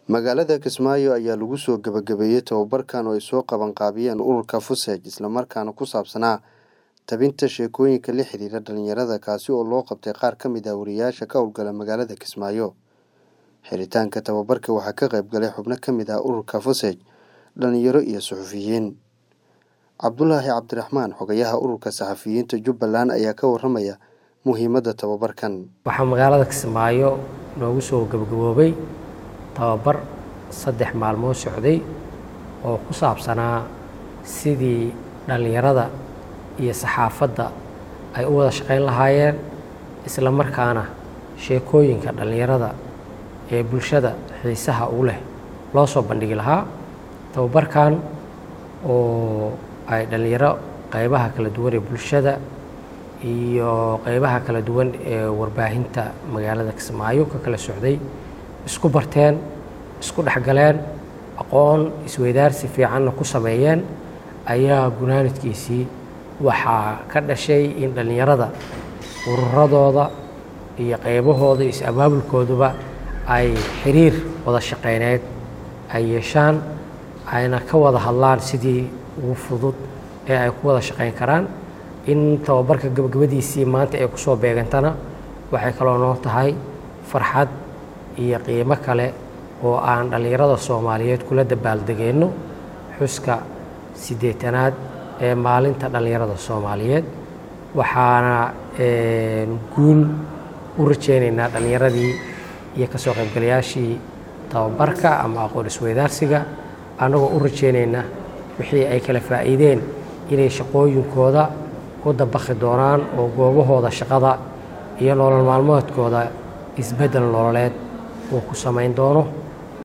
magaalada kismaayo ayaa lagu soo gabagabeeyey tababarkan oo ay soo qabanqaabiyeen ururka fusej islamarkaana ku saabsanaa tabinta sheekooyinka la xiriira dhalinyarada kaasi oo loo qabtay qaar ka mid ah wariyaasha ka howlgala magaalada kismaayo xiritaanka tababarka waxaa ka qayb galay xubno ka mid ah ururka fusej dhalinyaro iyo suxufiyiin cabdulaahi cabdiraxmaan xogayaha ururka saxafiyiinta jubbaland ayaa ka waramaya muhiimadda tababarkan waxaa magaalada kismaayo noogu soo gabagaboobay tababar saddex maalmood socday oo ku saabsanaa sidii dhallinyarada iyo saxaafadda ay u wada shaqayn lahaayeen isla markaana sheekooyinka dhallinyarada ee bulshada xiisaha u leh loo soo bandhigi lahaa tababarkan oo ay dhallinyaro qaybaha kala duwan ee bulshada iyo qaybaha kala duwan ee warbaahinta magaalada kismaayo ka kala socday isku barteen isku dhexgaleen aqoon isweydaarsi fiicanna ku sameeyeen ayaa gunaanadkiisii waxaa ka dhashay in dhallinyarada ururadooda iyo qaybahooda iyo is-abaabulkooduba ay xiriir wada shaqayneed ay yeeshaan ayna ka wada hadlaan sidii ugu fudud ee ay ku wada shaqayn karaan in tababarka gabagabadiisii maanta ay kusoo beegantana waxay kaloo noo tahay farxad iyo qiimo kale oo aan dhallinyarada soomaaliyeed kula dabaaldegeenno xuska siddeetanaad ee maalinta dhallinyarada soomaaliyeed waxaana guul u rajaynaynaa dhallinyaradii iyo ka soo qaybgalayaashii tababarka ama aqoon isweydaarsiga annagoo u rajaynayna wixii ay kala faa'iideen inay shaqooyinkooda ku dabakhi doonaan oo goobahooda shaqada iyo nolol maalmoodkooda isbeddel nololeed uu ku samayn doono